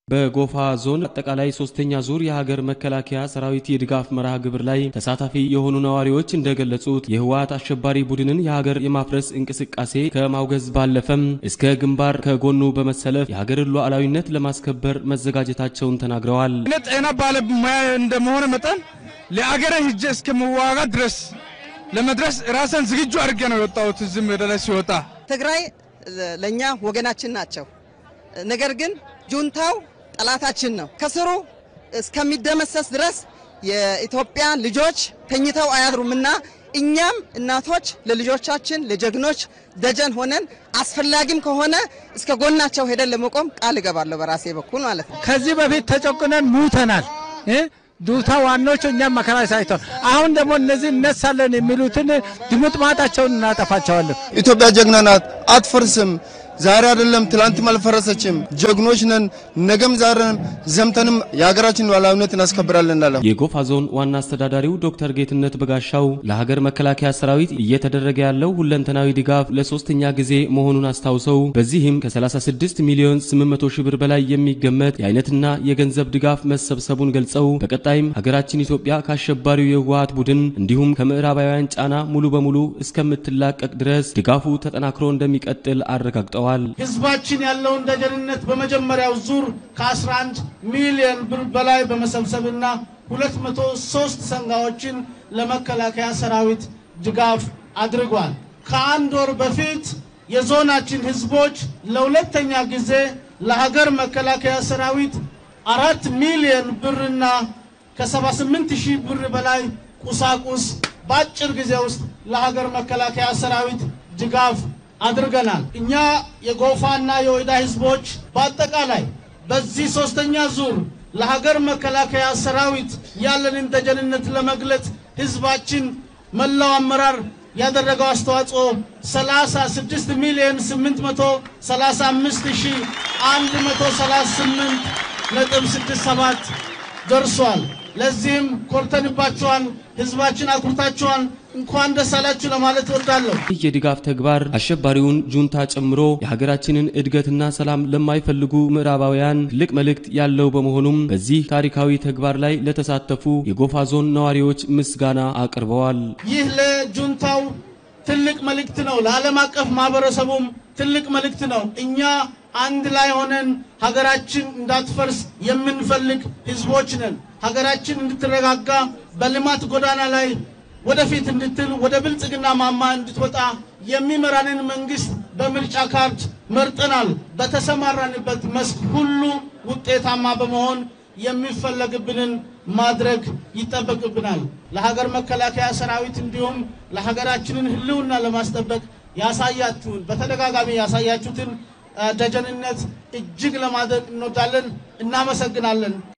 በጎፋ ዞን አጠቃላይ ሶስተኛ ዙር የሀገር መከላከያ ሰራዊት የድጋፍ መርሃ ግብር ላይ ተሳታፊ የሆኑ ነዋሪዎች እንደገለጹት የህወሓት አሸባሪ ቡድንን የሀገር የማፍረስ እንቅስቃሴ ከማውገዝ ባለፈም እስከ ግንባር ከጎኑ በመሰለፍ የሀገርን ሉዓላዊነት ለማስከበር መዘጋጀታቸውን ተናግረዋል። እኔ ጤና ባለሙያ እንደመሆነ መጠን ለአገረ ሂጄ እስከመዋጋት ድረስ ለመድረስ ራስን ዝግጁ አድርጌ ነው የወጣሁት። እዚህም ወደ ላይ ሲወጣ ትግራይ ለእኛ ወገናችን ናቸው። ነገር ግን ጁንታው ጠላታችን ነው። ከስሩ እስከሚደመሰስ ድረስ የኢትዮጵያ ልጆች ተኝተው አያድሩምና እኛም እናቶች ለልጆቻችን ለጀግኖች ደጀን ሆነን አስፈላጊም ከሆነ እስከ ጎናቸው ሄደን ለመቆም ቃል እገባለሁ በራሴ በኩል ማለት ነው። ከዚህ በፊት ተጨቁነን ሙተናል። ዱታ ዋናዎቹ እኛም መከራ ሳይተው አሁን ደግሞ እነዚህ እነሳለን የሚሉትን ድሙጥ ማጣቸውን እናጠፋቸዋለን። ኢትዮጵያ ጀግና ናት፣ አትፈርስም። ዛሬ አይደለም ትላንትም አልፈረሰችም። ጀግኖች ነን። ነገም ዛሬም ዘምተንም የሀገራችን ሉዓላዊነት እናስከብራለን እንላለን። የጎፋ ዞን ዋና አስተዳዳሪው ዶክተር ጌትነት በጋሻው ለሀገር መከላከያ ሰራዊት እየተደረገ ያለው ሁለንተናዊ ድጋፍ ለሶስተኛ ጊዜ መሆኑን አስታውሰው በዚህም ከ36 ሚሊዮን 800 ሺህ ብር በላይ የሚገመት የአይነትና የገንዘብ ድጋፍ መሰብሰቡን ገልጸው በቀጣይም ሀገራችን ኢትዮጵያ ከአሸባሪው የህወሓት ቡድን እንዲሁም ከምዕራባውያን ጫና ሙሉ በሙሉ እስከምትላቀቅ ድረስ ድጋፉ ተጠናክሮ እንደሚቀጥል አረጋግጠዋል። ህዝባችን ያለውን ደጀንነት በመጀመሪያው ዙር ከ11 ሚሊዮን ብር በላይ በመሰብሰብና 203 ሰንጋዎችን ለመከላከያ ሰራዊት ድጋፍ አድርጓል። ከአንድ ወር በፊት የዞናችን ህዝቦች ለሁለተኛ ጊዜ ለሀገር መከላከያ ሰራዊት አራት ሚሊዮን ብርና ከ78 ሺህ ብር በላይ ቁሳቁስ በአጭር ጊዜ ውስጥ ለሀገር መከላከያ ሰራዊት ድጋፍ አድርገናል። እኛ የጎፋና የወይዳ ህዝቦች በአጠቃላይ በዚህ ሶስተኛ ዙር ለሀገር መከላከያ ሰራዊት ያለንን ደጀንነት ለመግለጽ ህዝባችን መላው አመራር ያደረገው አስተዋጽኦ 36 ሚሊዮን 835 ሺህ 138 ነጥብ 67 ደርሷል። ለዚህም ኮርተንባችኋል። ህዝባችን አኩርታችኋል። እንኳን ደስ አላችሁ ለማለት እወዳለሁ። ይህ የድጋፍ ተግባር አሸባሪውን ጁንታ ጨምሮ የሀገራችንን እድገትና ሰላም ለማይፈልጉ ምዕራባውያን ትልቅ መልእክት ያለው በመሆኑም በዚህ ታሪካዊ ተግባር ላይ ለተሳተፉ የጎፋ ዞን ነዋሪዎች ምስጋና አቅርበዋል። ይህ ለጁንታው ትልቅ መልእክት ነው። ለዓለም አቀፍ ማህበረሰቡም ትልቅ መልእክት ነው። እኛ አንድ ላይ ሆነን ሀገራችን እንዳትፈርስ የምንፈልግ ህዝቦች ነን። ሀገራችን እንድትረጋጋ በልማት ጎዳና ላይ ወደፊት እንድትል ወደ ብልጽግና ማማ እንድትወጣ የሚመራንን መንግስት በምርጫ ካርድ መርጠናል። በተሰማራንበት መስክ ሁሉ ውጤታማ በመሆን የሚፈለግብንን ማድረግ ይጠበቅብናል። ለሀገር መከላከያ ሰራዊት እንዲሁም ለሀገራችንን ህልውና ለማስጠበቅ ያሳያችሁን በተደጋጋሚ ያሳያችሁትን ደጀንነት እጅግ ለማድረግ እንወዳለን። እናመሰግናለን።